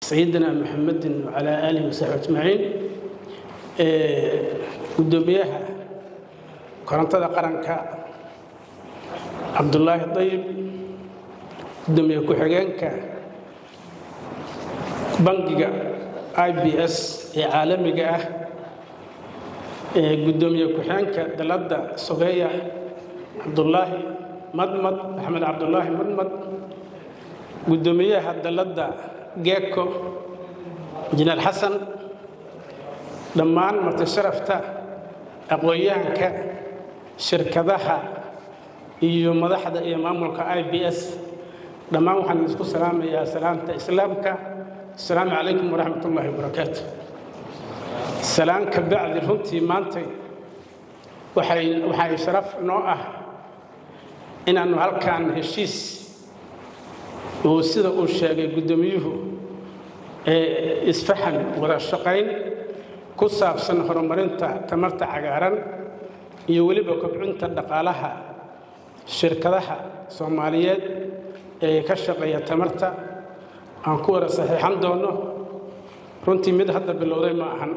sayidina maxamedin wacalaa aalihi wasaxbi ajmaciin guddoomiyaha korontada qaranka cabdulaahi dayib guddoomiye ku-xigeenka bangiga i b s ee caalamiga ah guddoomiye ku-xigeenka dalladda sogeeya cabdulaahi madmad maxamed cabdulaahi madmad guddoomiyaha dalladda geeko injineer xasan dhammaan marti sharafta aqoon-yahanka shirkadaha iyo madaxda iyo maamulka i b s dhammaan waxaan isku salaamayaa salaamta islaamka asalaamu calaykum waraxmat ullaahi wabarakaatu salaan ka bacdi runtii maantay waxay sharaf noo ah inaannu halkan heshiis uu sida uu sheegay guddoomiyuhu isfahan wada shaqayn ku saabsan horumarinta tamarta cagaaran iyo weliba kobcinta dhaqaalaha shirkadaha soomaaliyeed ee ka shaqeeya tamarta aan ku wada saxiixan doono runtii mid hadda bilowday ma ahan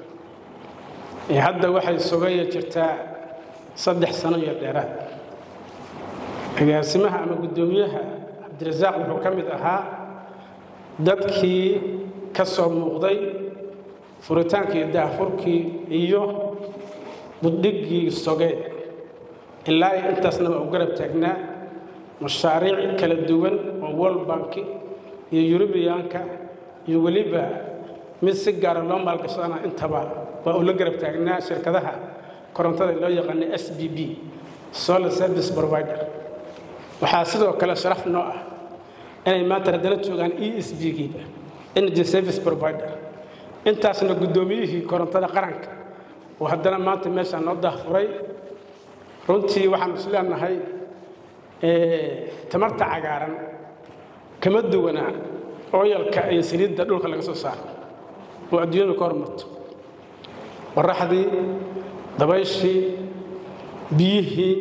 hadda waxay sugaya jirtaa saddex sano iyo dheeraad agaasimaha ama guddoomiyaha cabdirasaaq wuxuu ka mid ahaa dadkii ka soo muuqday furitaankii daahfurkii iyo buddhiggii soge ilaa intaasna waa u garab taagnaa mashaariic kala duwan oo world banki iyo yurubiyaanka iyo weliba mid si gaara loo maalgashadana intaba waa uu la garab taagnaa shirkadaha korontada loo yaqaana s b b solar service provider waxaa sidoo kale sharaf noo ah inay maanta haddana joogaan e s b giiba energy service provider intaasna guddoomiyihii korontada qaranka oo haddana maanta meeshaa noo daahfuray runtii waxaan is leenahay tamarta cagaaran kama duwanaa ooyalka iyo saliidda dhulka laga soo saaro oo adduunyadu ka hormarto qorraxdii dabayshii biyihii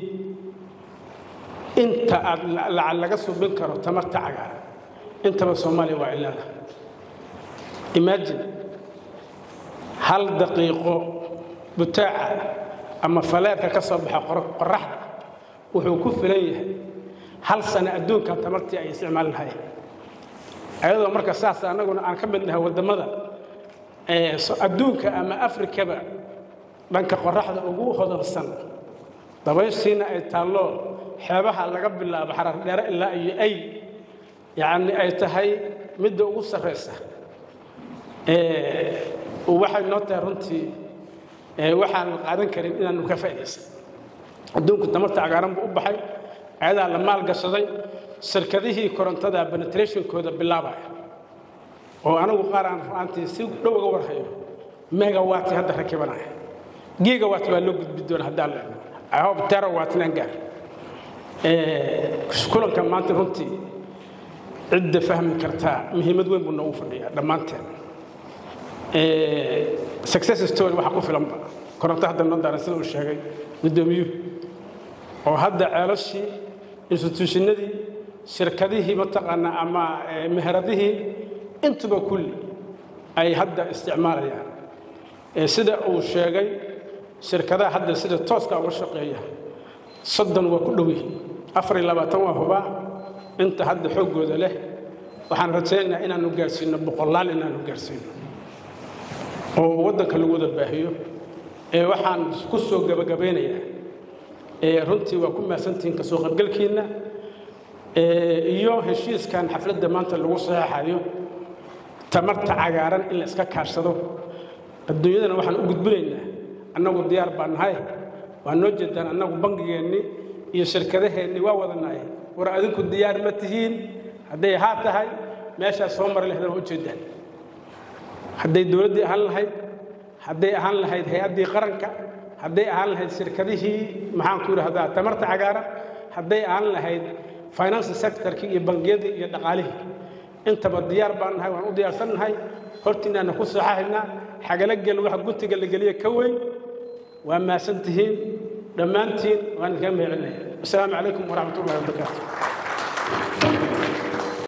inta aad lacag laga subin karo tamarta cagaaran intaba soomaaliya waa ilaada imagine hal daqiiqo butaaca ama faleerka ka soo baxa qorraxda wuxuu ku filan yahay hal sano adduunkan tamartii ay isticmaali lahayen ayadoo marka saas annaguna aan ka mid nahay waddamada adduunka ama afrikaba dhanka qorraxda ugu hodansan dabayshiina ay taallo xeebaha laga bilaabo xarar dheere ilaa iyo ay yacni ay tahay midda ugu sarraysa waxay noo tahay runtii waxaan qaadan karin inaanu ka faa'iidaysan adduunku tamarta cagaaran buu u baxay ayadaa la maalgashaday shirkadihii korontada benetrationkooda bilaabaya oo anigu qaar aan ru'aantii si dhow uga warhayo megawaati hadda rakibanaya gigawatt baa loo gudbi doona haddaan la eego i hope terawatt inaan gaar kulanka maanta runtii cidda fahmi kartaa muhiimad weyn buu noogu fadhiyaa dhammaanteen success story waxaa ku filanba koronto hadda noo daaran sida uu sheegay guddoomiyuhu oo hadda ceelashii instituushinadii shirkadihii mataqaanaa ama meheradihii intuba kulli ay hadda isticmaalayaan sida uu sheegay shirkadaha hadda sida tooska uga shaqeeya soddon waa ku dhow yihiin afar iyo labaatan waa hubaa inta hadda xooggooda leh waxaan rajaynaynaa inaannu gaarsiino boqolaal inaannu gaarsiino oo waddanka lagu wada baahiyo ee waxaan ku soo gabagabaynayaa ee runtii waa ku mahadsantihiin kasoo qaybgalkiinna iyo heshiiskan xafladda maanta lagu saxeexayo tamarta cagaaran in la iska kaashado adduunyadana waxaan u gudbinaynaa annagu diyaar baa nahay waa noo jeedaan annagu bangigeennii iyo shirkadaheennii waa wadanahay war adinku diyaar ma tihiin hadday haa tahay meeshaas soo mari lahdana waa ujeedaan hadday dowladdii ahaan lahayd hadday ahaan lahayd hay-addii qaranka hadday ahaan lahayd shirkadihii maxaanku idhahdaa tamarta cagaaran hadday ahaan lahayd finance sectorkii iyo bangiyadii iyo dhaqaalihii intaba diyaar baan nahay waan u diyaarsan nahay hortiinaana ku saxahaynaa xagala gel waxa guntiga la geliya ka weyn waa mahadsan tihiin dhammaantiin waan idinkaga mahadcelinaya asalaamu calaykum waraxmat ullahi wabarakaatu